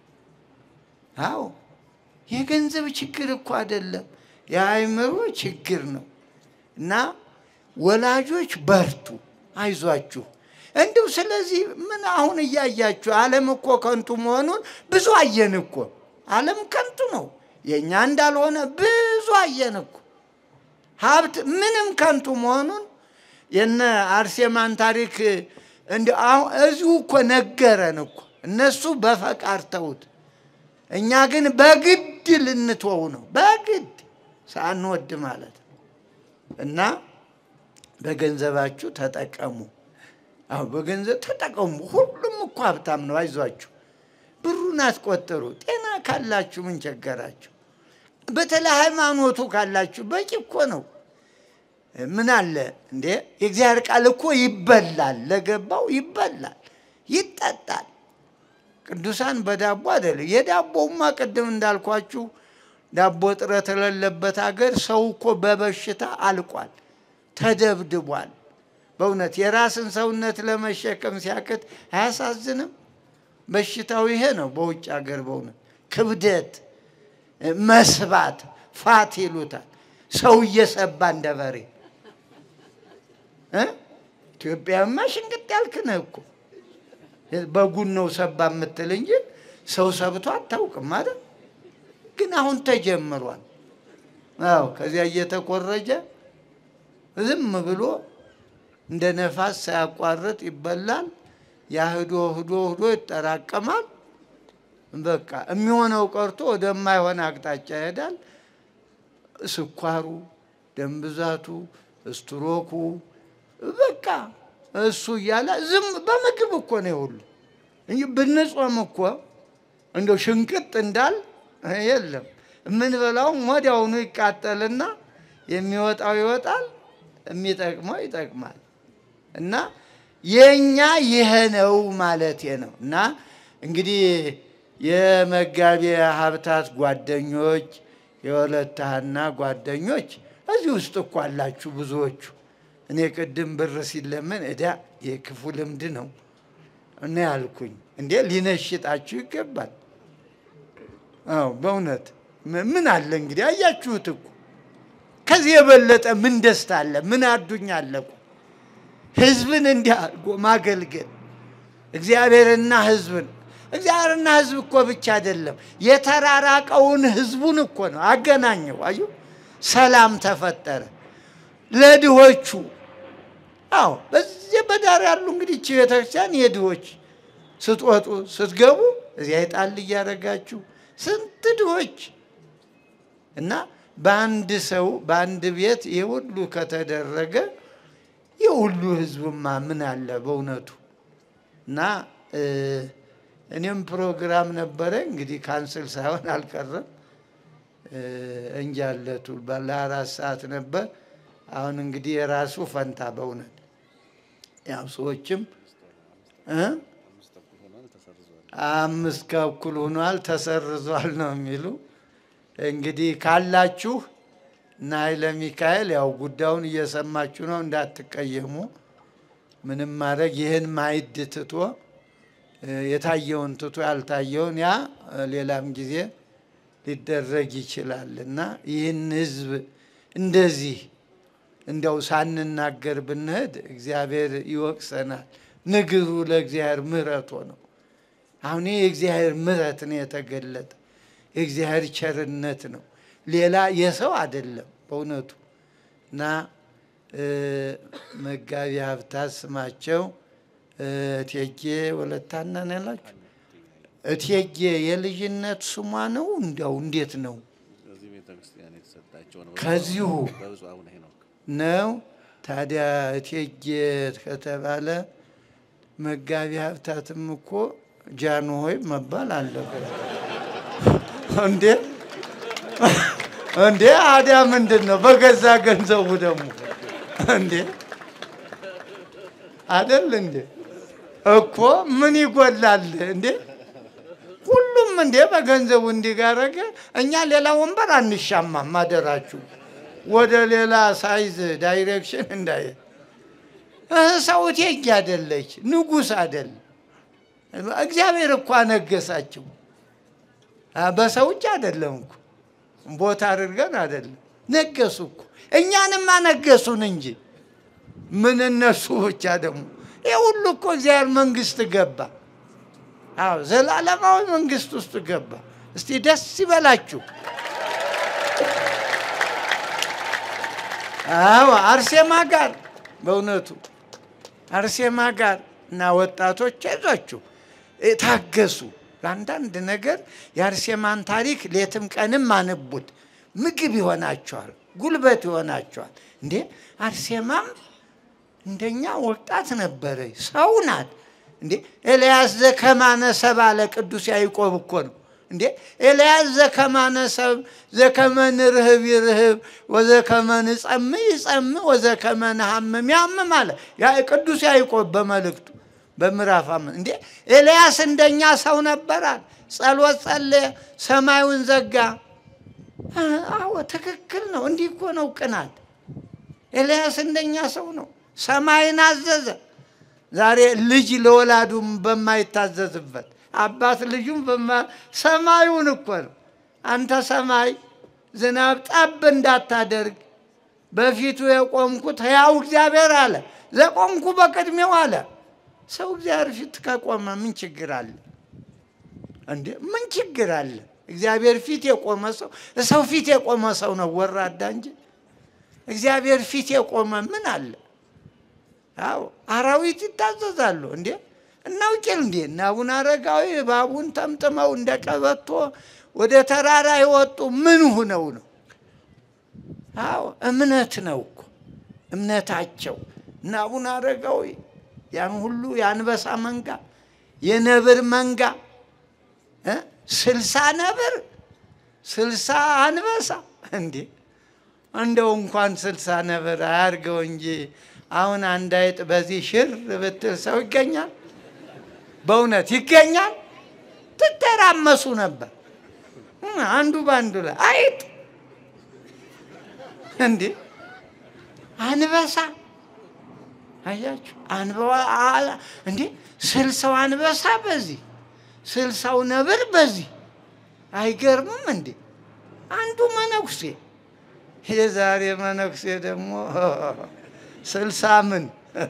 አዎ የገንዘብ ችግር እኮ አይደለም፣ የአእምሮ ችግር ነው። እና ወላጆች በርቱ፣ አይዟችሁ። እንዲሁ ስለዚህ ምን አሁን እያያችሁ ዓለም እኮ ከንቱ መሆኑን ብዙ አየን እኮ። ዓለም ከንቱ ነው፣ የእኛ እንዳልሆነ ብዙ አየን እኮ። ሀብት ምንም ከንቱ መሆኑን የነ አርሴማን ታሪክ እንዲ አሁን እዚሁ እኮ ነገረን እኮ። እነሱ በፈቃድ ተውት፣ እኛ ግን በግድ ልንተው ነው። በግድ ሳንወድ ማለት ነው። እና በገንዘባችሁ ተጠቀሙ። አሁ በገንዘብ ተጠቀሙ። ሁሉም እኮ ሀብታም ነው። አይዟችሁ፣ ብሩን አትቆጥሩ። ጤና ካላችሁ ምን ቸገራችሁ? በተለይ ሃይማኖቱ ካላችሁ በቂ እኮ ነው። ምን አለ እንዴ? የእግዚአብሔር ቃል እኮ ይበላል፣ ለገባው ይበላል፣ ይጠጣል። ቅዱሳን በዳቦ አይደለም። የዳቦውማ ቅድም እንዳልኳችሁ ዳቦ እጥረት የሌለበት ሀገር ሰው እኮ በበሽታ አልቋል፣ ተደብድቧል። በእውነት የራስን ሰውነት ለመሸከም ሲያቅት አያሳዝንም? በሽታው ይሄ ነው። በውጭ ሀገር በእውነት ክብደት፣ መስባት፣ ፋት ይሉታል። ሰው እየሰባ እንደ በሬ እ ኢትዮጵያማ ሽንቅጥ ያልክ ነህ እኮ በጉን ነው ሰባ የምትል እንጂ ሰው ሰብቶ አታውቅም ማለት ግን አሁን ተጀምሯል። አዎ ከዚያ እየተኮረጀ ዝም ብሎ እንደ ነፋስ ሳያቋርጥ ይበላል። ያ ህዶ ህዶ ህዶ ይጠራቀማል። በቃ የሚሆነው ቀርቶ ወደማይሆን አቅጣጫ ይሄዳል። ስኳሩ፣ ደም ብዛቱ፣ ስትሮኩ በቃ እሱ እያለ ዝም በምግብ እኮ ነው ሁሉ እንጂ ብንጾም እኮ እንደው ሽንቅጥ እንዳል የለም የምንበላውም ወዲያውኑ ይቃጠልና የሚወጣው ይወጣል፣ የሚጠቅመው ይጠቅማል። እና የእኛ ይሄ ነው ማለቴ ነው። እና እንግዲህ የመጋቤ ሀብታት ጓደኞች የወለተ ሐና ጓደኞች እዚህ ውስጥ እኮ አላችሁ ብዙዎቹ። እኔ ቅድም ብር ሲለመን እዳ የክፉ ልምድ ነው እና ያልኩኝ እንዴ ሊነሽጣችሁ ይገባል። አዎ በእውነት ምን አለ እንግዲህ አያችሁት እኮ ከዚህ የበለጠ ምን ደስታ አለ? ምን አዱኛ አለ እኮ ህዝብን እንዲህ አድርጎ ማገልገል እግዚአብሔርና ህዝብን እግዚአብሔርና ህዝብ እኮ ብቻ አይደለም የተራራቀውን ህዝቡን እኮ ነው አገናኘው። አዩ ሰላም ተፈጠረ ለድሆቹ። አዎ በዚህ በዳር ያሉ እንግዲህ እቺ ቤተክርስቲያን የድሆች ስትወጡ ስትገቡ እዚያ ይጣል እያደረጋችሁ ስንት ድሆች እና በአንድ ሰው በአንድ ቤት ይህ ሁሉ ከተደረገ ይህ ሁሉ ህዝብማ ምን አለ በእውነቱ እና እኔም ፕሮግራም ነበረ እንግዲህ ካንስል ሳይሆን አልቀረም። እንጃለቱ ለአራት ሰዓት ነበር። አሁን እንግዲህ የራሱ ፈንታ በእውነት ያው ሰዎችም አምስት ከእኩል ሆኗል ተሰርዟል ነው የሚሉ እንግዲህ ካላችሁ እና ኃይለ ሚካኤል ያው ጉዳዩን እየሰማችሁ ነው፣ እንዳትቀየሙ። ምንም ማድረግ ይህን ማይድ ትቶ የታየውን ትቶ ያልታየውን ያ ሌላም ጊዜ ሊደረግ ይችላል እና ይህን ህዝብ እንደዚህ እንደው ሳንናገር ብንሄድ እግዚአብሔር ይወቅሰናል። ንግሩ ለእግዚአብሔር ምሕረቶ ነው። አሁን ይህ የእግዚአብሔር ምሕረት ነው የተገለጠ የእግዚአብሔር ቸርነት ነው። ሌላ የሰው አይደለም በእውነቱ እና መጋቢ ሀብታት ስማቸው እቴጌ ወለታና ነው ያላችሁ። እቴጌ የልጅነት ስሟ ነው። እንዲያው እንዴት ነው? ከዚሁ ነው። ታዲያ እቴጌ ከተባለ መጋቢ ሀብታትም እኮ ጃንሆይ መባል አለበት እንዴ? እንዴ አዲያ ምንድን ነው? በገዛ ገንዘቡ ደግሞ እንዴ አደል እንዴ እኮ ምን ይጎላል እንዴ? ሁሉም እንዴ በገንዘቡ እንዲጋረገ እኛ ሌላ ወንበር አንሻማም። አደራችሁ ወደ ሌላ ሳይዝ ዳይሬክሽን እንዳየ ሰው እቴጌ አደለች፣ ንጉሥ አደል። እግዚአብሔር እኮ አነገሳቸው። በሰው እጅ አደለም እኮ ቦታ አድርገን አደለም፣ ነገሱ እኮ እኛንም አነገሱን እንጂ ምን እነሱ ብቻ ደግሞ ይህ ሁሉ እኮ እግዚአብሔር መንግስት ገባ። አዎ ዘላለማዊ መንግስት ውስጥ ገባ። እስቲ ደስ ይበላችሁ። አዎ አርሴማ ጋር በእውነቱ አርሴማ ጋር እና ወጣቶች አይዟችሁ፣ ታገሱ። ለአንዳንድ ነገር የአርሴማን ታሪክ ሌትም ቀንም አንቡት። ምግብ ይሆናቸዋል፣ ጉልበት ይሆናቸዋል። እንዴ አርሴማም እንደኛ ወጣት ነበረ፣ ሰው ናት። እንዴ ኤልያስ ዘከማነ ሰብ አለ ቅዱስ ያዕቆብ እኮ ነው። እንዴ ኤልያስ ዘከማነ ሰብ ዘከመ ንርህብ ይርህብ ወዘከመ ንጸምዕ ይጸምዕ ወዘከመ ንሐምም ያምም አለ ቅዱስ ያዕቆብ በመልእክቱ በምዕራፍ አምስት እንዴ ኤልያስ እንደኛ ሰው ነበራል። ጸሎት ጸለየ፣ ሰማዩን ዘጋ። አዎ ትክክል ነው። እንዲህ እኮ ነው ቅናት። ኤልያስ እንደኛ ሰው ነው። ሰማይን አዘዘ። ዛሬ ልጅ ለወላዱም በማይታዘዝበት አባት ልጁም ሰማዩን እኮ ነው። አንተ ሰማይ ዝናብ ጠብ እንዳታደርግ በፊቱ የቆምኩት ሕያው እግዚአብሔር አለ። ዘቆምኩ በቅድሜው አለ። ሰው እግዚአብሔር ፊት ከቆመ ምን ችግር አለ እንዴ? ምን ችግር አለ? እግዚአብሔር ፊት የቆመ ሰው ሰው ፊት የቆመ ሰው ነው ወራዳ እንጂ እግዚአብሔር ፊት የቆመ ምን አለ? አዎ አራዊት ይታዘዛሉ እንዴ? እናውቂል እንዴ እና አቡነ አረጋዊ እባቡን ጠምጥመው እንደ ቀበቶ ወደ ተራራ የወጡ ምን ሁነው ነው? አዎ እምነት ነው እኮ እምነታቸው እና አቡነ አረጋዊ ያን ሁሉ የአንበሳ መንጋ የነብር መንጋ ስልሳ ነብር ስልሳ አንበሳ እንዴ እንደው እንኳን ስልሳ ነብር አያርገው እንጂ አሁን አንድ አይጥ በዚህ ሽር ብትል ሰው ይገኛል? በእውነት ይገኛል? ትተራመሱ ነበር አንዱ በአንዱ ላይ አይጥ እንዴ አንበሳ አያችሁ አንበዋ እንዴ ስልሳው አንበሳ በዚህ ስልሳው ነብር በዚህ አይገርምም እንዴ? አንዱ መነኩሴ የዛሬ መነኩሴ ደግሞ ስልሳ ምን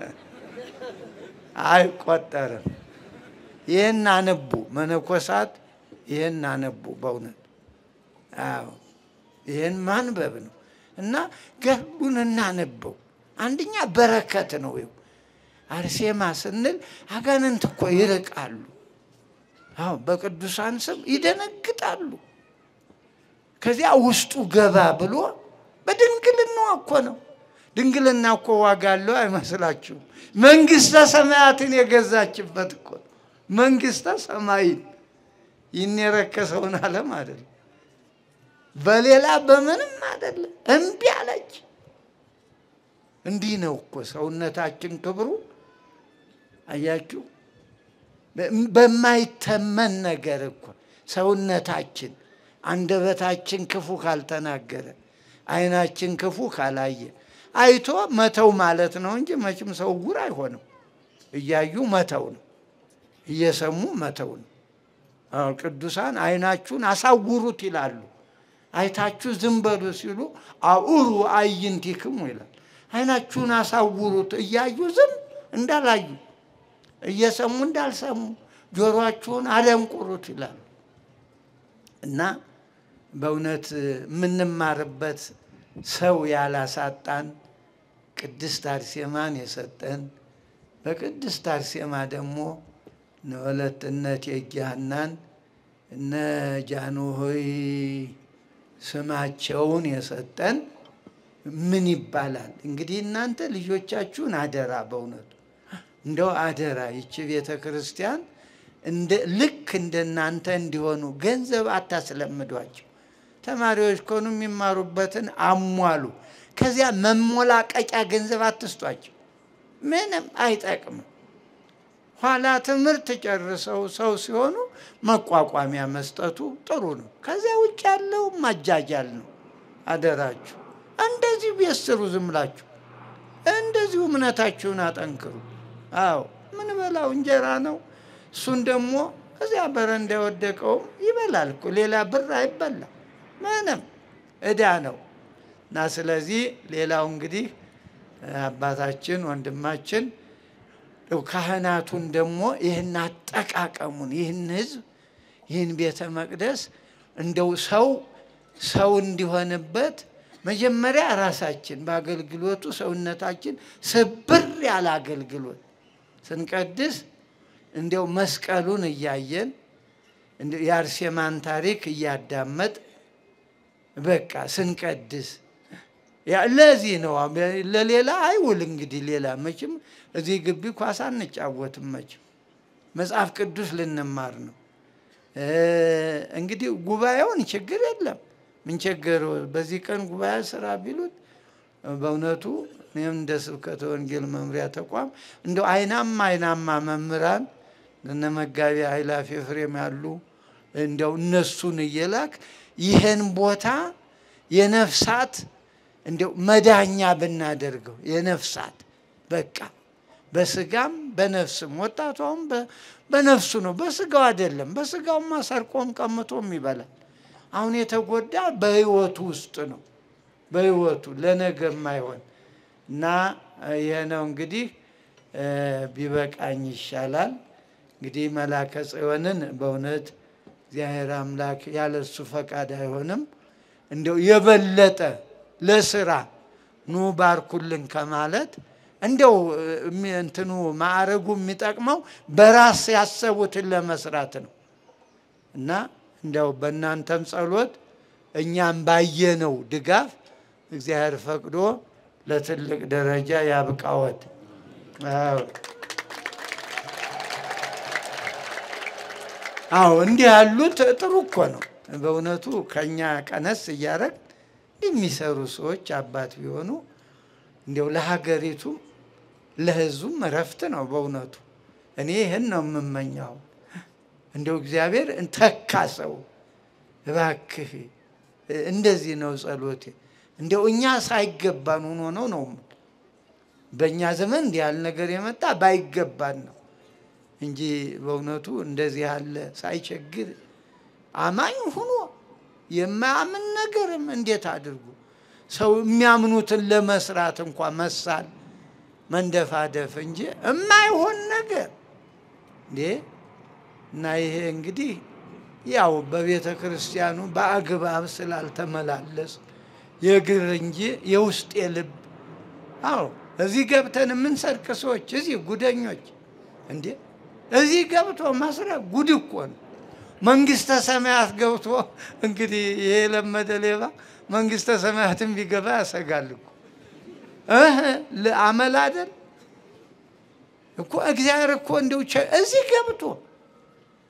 አይቆጠርም። ይህን አነቡ መነኮሳት፣ ይህን አነቡ በእውነት አዎ፣ ይህን ማንበብ ነው እና ገድሉን እናነበው። አንደኛ በረከት ነው። ይኸው አርሴማ ስንል አጋንንት እኮ ይርቃሉ። አዎ በቅዱሳን ስም ይደነግጣሉ። ከዚያ ውስጡ ገባ ብሎ በድንግልና እኮ ነው። ድንግልና እኮ ዋጋ አለው አይመስላችሁም? መንግስተ ሰማያትን የገዛችበት እኮ መንግስተ ሰማይን ይህን የረከሰውን ዓለም አይደለም፣ በሌላ በምንም አይደለም። እምቢ አለች። እንዲህ ነው እኮ ሰውነታችን ክብሩ። አያችሁ፣ በማይተመን ነገር እኮ ሰውነታችን አንደበታችን ክፉ ካልተናገረ፣ ዓይናችን ክፉ ካላየ አይቶ መተው ማለት ነው እንጂ መቼም ሰው ዕውር አይሆንም። እያዩ መተው ነው፣ እየሰሙ መተው ነው። አዎ ቅዱሳን ዓይናችሁን አሳውሩት ይላሉ። አይታችሁ ዝም በሉ ሲሉ አኡሩ አዕይንቲክሙ ይላል። ዓይናችሁን አሳውሩት እያዩ ዝም እንዳላዩ እየሰሙ እንዳልሰሙ ጆሮአችሁን አደንቁሩት ይላሉ። እና በእውነት የምንማርበት ሰው ያላሳጣን ቅድስት አርሴማን የሰጠን በቅድስት አርሴማ ደግሞ እነ ወለተ እቴጌ ሐናን እነ ጃንሆይ ስማቸውን የሰጠን ምን ይባላል እንግዲህ እናንተ ልጆቻችሁን አደራ በእውነቱ እንደው አደራ ይቺ ቤተ ክርስቲያን እንደ ልክ እንደናንተ እንዲሆኑ ገንዘብ አታስለምዷቸው። ተማሪዎች ከሆኑ የሚማሩበትን አሟሉ። ከዚያ መሞላቀቂያ ገንዘብ አትስጧቸው። ምንም አይጠቅምም። ኋላ ትምህርት ጨርሰው ሰው ሲሆኑ መቋቋሚያ መስጠቱ ጥሩ ነው። ከዚያ ውጭ ያለው ማጃጃል ነው። አደራችሁ እንደዚሁ ቤት ስሩ። ዝም ብላችሁ እንደዚሁ እምነታችሁን አጠንክሩ። አዎ ምን በላው እንጀራ ነው። እሱን ደግሞ እዚያ በረንዳ የወደቀውም ይበላል እኮ ሌላ ብር አይበላም። ምንም እዳ ነው እና ስለዚህ ሌላው እንግዲህ አባታችን ወንድማችን ካህናቱን ደግሞ ይህን አጠቃቀሙን ይህን ህዝብ ይህን ቤተ መቅደስ እንደው ሰው ሰው እንዲሆንበት መጀመሪያ ራሳችን በአገልግሎቱ ሰውነታችን ስብር ያለ አገልግሎት ስንቀድስ እንዲያው መስቀሉን እያየን የአርሴማን ታሪክ እያዳመጥ በቃ ስንቀድስ ለዚህ ነው። ለሌላ አይውል እንግዲህ ሌላ መቼም እዚህ ግቢ ኳስ አንጫወትም። መቼም መጽሐፍ ቅዱስ ልንማር ነው። እንግዲህ ጉባኤውን ችግር የለም ምን ቸገረው? በዚህ ቀን ጉባኤ ስራ ቢሉት በእውነቱ እኔም እንደ ስብከተ ወንጌል መምሪያ ተቋም እንደው አይናማ አይናማ መምህራን እነ መጋቢ ኃይላፊ ኤፍሬም ያሉ እንደው እነሱን እየላክ ይህን ቦታ የነፍሳት እንደው መዳኛ ብናደርገው የነፍሳት በቃ በስጋም በነፍስም ወጣቷም በነፍሱ ነው፣ በስጋው አይደለም። በስጋውማ ሰርቆም ቀምቶም ይበላል። አሁን የተጎዳ በህይወቱ ውስጥ ነው፣ በህይወቱ ለነገ የማይሆን እና ይሄ ነው እንግዲህ ቢበቃኝ ይሻላል። እንግዲህ መላከ ጽዮንን በእውነት እግዚአብሔር አምላክ ያለሱ ፈቃድ አይሆንም። እንደው የበለጠ ለስራ ኑ ባርኩልን ከማለት እንደው እንትኑ ማዕረጉ የሚጠቅመው በራስ ያሰቡትን ለመስራት ነው እና እንደው በእናንተም ጸሎት እኛም ባየነው ድጋፍ እግዚአብሔር ፈቅዶ ለትልቅ ደረጃ ያብቃወት። አዎ እንዲህ ያሉት ጥሩ እኮ ነው በእውነቱ ከኛ ቀነስ እያደረግ የሚሰሩ ሰዎች አባት ቢሆኑ እንዲያው ለሀገሪቱም ለሕዝቡም እረፍት ነው በእውነቱ። እኔ ይህን ነው የምመኘው። እንዲያው እግዚአብሔር ተካ ሰው እባክህ፣ እንደዚህ ነው ጸሎቴ። እንዲያው እኛ ሳይገባን ሆኖ ነው ነው በእኛ ዘመን እንዲህ ያለ ነገር የመጣ ባይገባን ነው እንጂ በእውነቱ እንደዚህ ያለ ሳይቸግር አማኝ ሁኖ የማያምን ነገርም እንዴት አድርጉ ሰው የሚያምኑትን ለመስራት እንኳ መሳል መንደፋደፍ እንጂ የማይሆን ነገር እንዴ! እና ይሄ እንግዲህ ያው በቤተ ክርስቲያኑ በአግባብ ስላልተመላለስ የግር እንጂ የውስጥ የልብ አዎ፣ እዚህ ገብተን የምንሰርቅ ሰዎች እዚህ ጉደኞች እንዴ! እዚህ ገብቶ መስረቅ ጉድ እኮ ነው። መንግስተ ሰማያት ገብቶ እንግዲህ ይሄ የለመደ ሌባ መንግስተ ሰማያትን ቢገባ ያሰጋል እኮ እህ አመል አይደል እኮ እግዚአብሔር እኮ እንደው እዚህ ገብቶ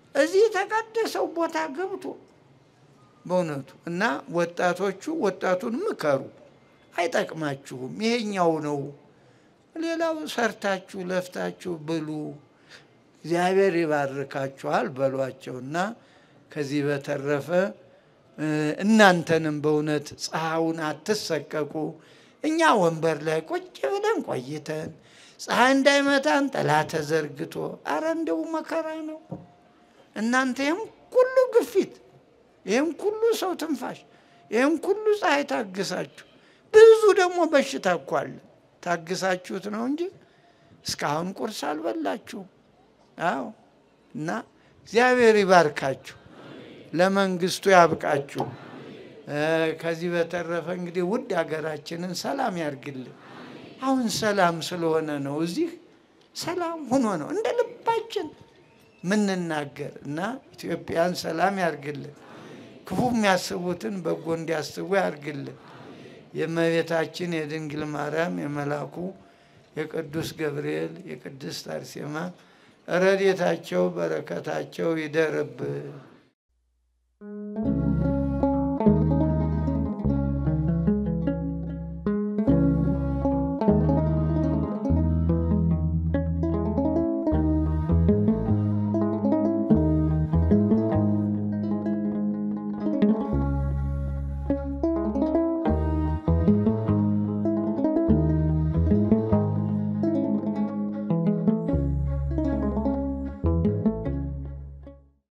እዚህ የተቀደሰው ቦታ ገብቶ በእውነቱ እና ወጣቶቹ ወጣቱን ምከሩ፣ አይጠቅማችሁም፣ ይሄኛው ነው። ሌላው ሰርታችሁ ለፍታችሁ ብሉ፣ እግዚአብሔር ይባርካችኋል በሏቸው እና ከዚህ በተረፈ እናንተንም በእውነት ፀሐዩን አትሰቀቁ። እኛ ወንበር ላይ ቁጭ ብለን ቆይተን ፀሐይ እንዳይመታን ጥላ ተዘርግቶ፣ አረ እንደው መከራ ነው። እናንተ ይህም ሁሉ ግፊት፣ ይህም ሁሉ ሰው ትንፋሽ፣ ይህም ሁሉ ፀሐይ ታግሳችሁ፣ ብዙ ደግሞ በሽታ እኮ አለ ታግሳችሁት ነው እንጂ እስካሁን ቁርስ አልበላችሁ። አዎ እና እግዚአብሔር ይባርካችሁ፣ ለመንግስቱ ያብቃችሁ። ከዚህ በተረፈ እንግዲህ ውድ ሀገራችንን ሰላም ያርግልን። አሁን ሰላም ስለሆነ ነው እዚህ ሰላም ሆኖ ነው እንደ ልባችን ምንናገር እና ኢትዮጵያን ሰላም ያርግልን። ክፉ የሚያስቡትን በጎ እንዲያስቡ ያርግልን። የእመቤታችን የድንግል ማርያም የመላኩ የቅዱስ ገብርኤል የቅድስት አርሴማ ረድኤታቸው በረከታቸው ይደርብን።